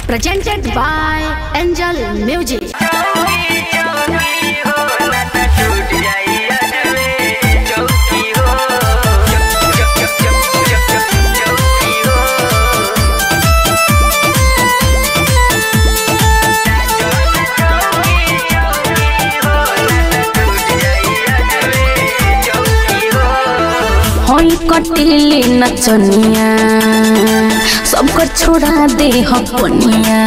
presented by Angel Music. होई कटिली नचनिया सबको छोड़ा दे हपनिया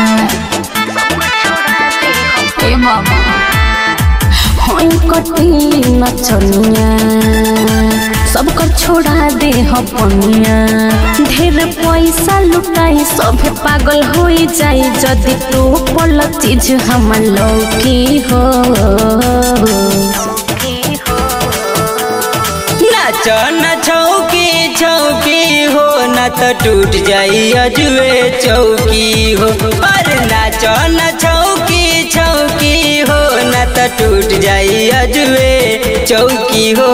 ए बाबा होई कटिली नचनिया सबको छोड़ा दे हपनिया ढेर पैसा लुटाई सभे पागल हो जाई जदि तू पल चीज हम लौकी हो नाच न छौकी छौकी हो न त टूट जाई अजुए चौकी हो अरे नाच न छौकी छौकी हो न त टूट जाई अजुए चौकी हो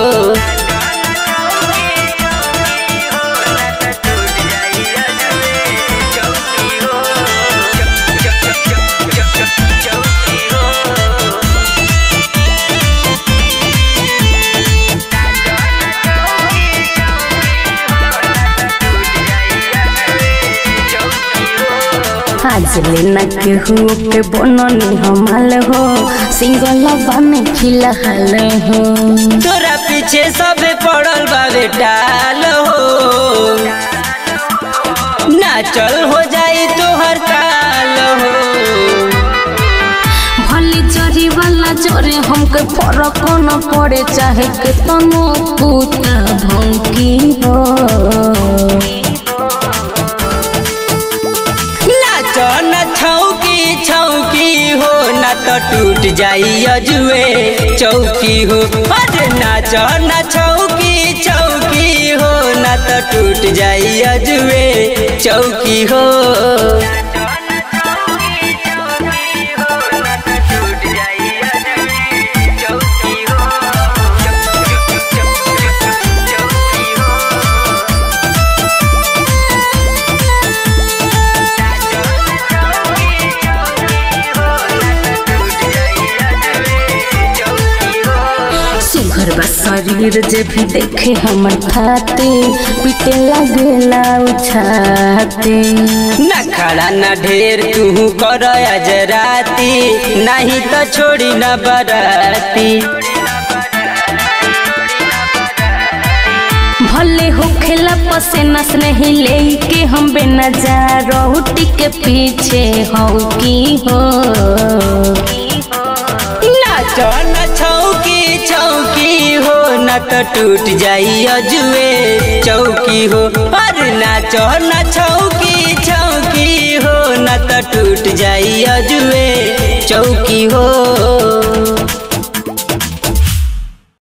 आज लेना केहू के बननी हमाल हो सिंगल बन खिलहाल हो तोरा पीछे सबे पड़ल बाबे डाल हो नाचल हो जाई तोहर काल हो भली जरी वाला जोरे हमके फरक न पड़े चाहे के तनो कुता भौंकी हो नाच न छौकी छौकी हो न त टूट जाई अजुए चौकी हो अरे नाच न छौकी छौकी हो न त टूट जाई अजुए चौकी हो सुघर बा शरीर जे भी देखे हमर खाते पीटे लगेला उछाते न खड़ा न ढेर तू कर आज राती नहीं तो छोड़ी न बराती भले होखेला पसे नस नहीं लेके हम बेनजारा रोटी के पीछे हो की हो नाच न छौकी छौकी हो न त टूट जाई अजुए चौकी हो अरे नाच न छौकी छौकी हो न त टूट जाई अजुए चौकी हो